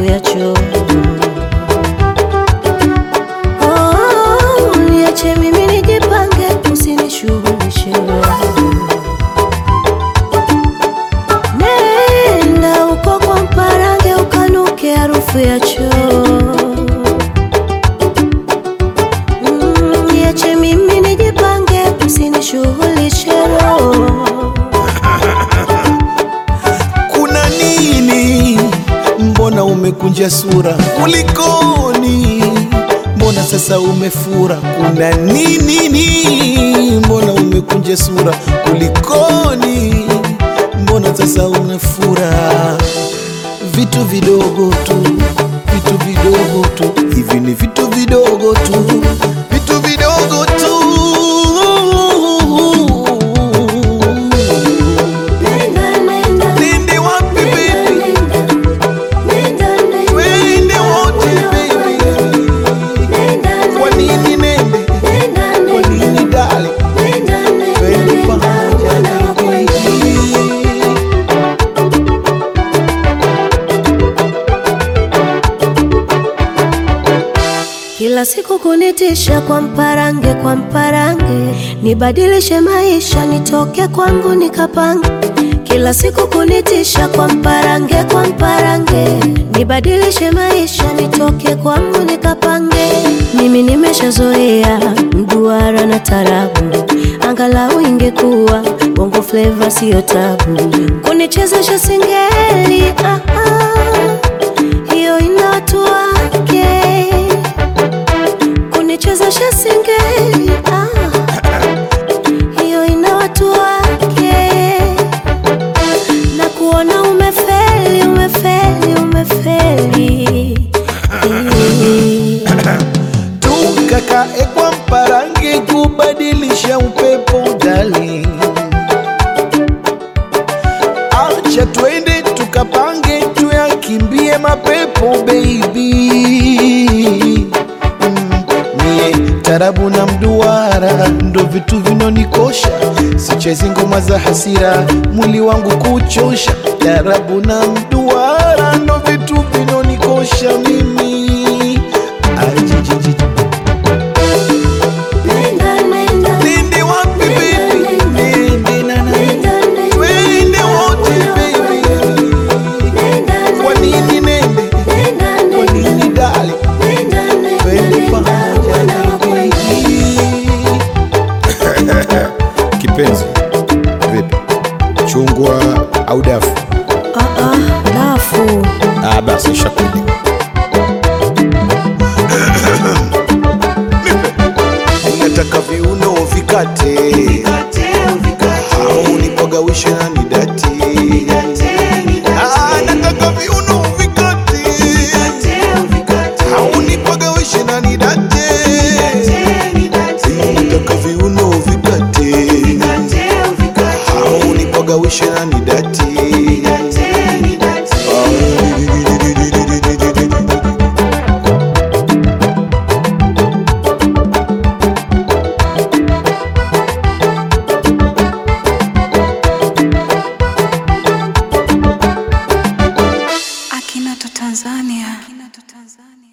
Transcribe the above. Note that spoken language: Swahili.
harufu ya choo. Oh, niache mimi nijipange, usinishughulishe wewe. Nenda uko kwa mparange ukanuke harufu ya choo. Mm, Niache mimi nijipange, usinishughulishe roho. Kuna nini? Mbona umekunja sura? Kulikoni? Mbona sasa umefura? Kuna nini? ni? Mbona umekunja sura? Kulikoni? Mbona sasa umefura? Vitu vidogo tu, vitu vidogo tu, hivi ni vitu vidogo tu, vitu vidogo tu. Nenda, nenda, Nende wapi baby? nenda, nenda, Twende wote baby. nenda, Kwa nini nende? nenda, Kwa nini dali? nenda, nenda, Twende nenda, pamoja nenda, baby. Kila siku kunitisha kwa mparange, kwa mparange, nibadilishe maisha, nitoke kwangu nikapange. Kila siku kunitisha kwa mparange, kwa mparange, nibadilishe maisha, nitoke kwangu nikapange. Mimi nimeshazoea mduara na tarabu, angalau ingekuwa bongo flava, siyo tabu. Kunichezesha singeli, ah, ah, hiyo ina watu wake kunichezesha singeli ah, hiyo ina watu wake, na kuona umefeli, umefeli, umefeli Tukakae kwa mparange kubadilisha upepo darling. Acha twende tukapange tuyakimbie mapepo baby. Mm, Mie tarabu na mduara ndo vitu vinonikosha, sichezi ngoma za hasira, mwili wangu kuchosha. Tarabu na mduara ndo vitu vinonikosha mimi Ajijiji. Nenda, nenda, Nende wapi baby? Nende na na. nenda, nenda, Twende wote baby. nenda, Kwa nini nende? nenda, Kwa nenda, nini dali? nenda, nenda, Twende nenda, pamoja wanakwenda. baby. Kipenzi, vipi? Chungwa au dafu? Ah, ah, dafu Ah, basi shakuli. Nataka viuno vikate, au nipagawishe na nidati. Ah, nataka viuno vikate, au nipagawishe na nidate. Nataka viuno vikate, au nipagawishe na nidati. Akinato Tanzania. Akinato Tanzania.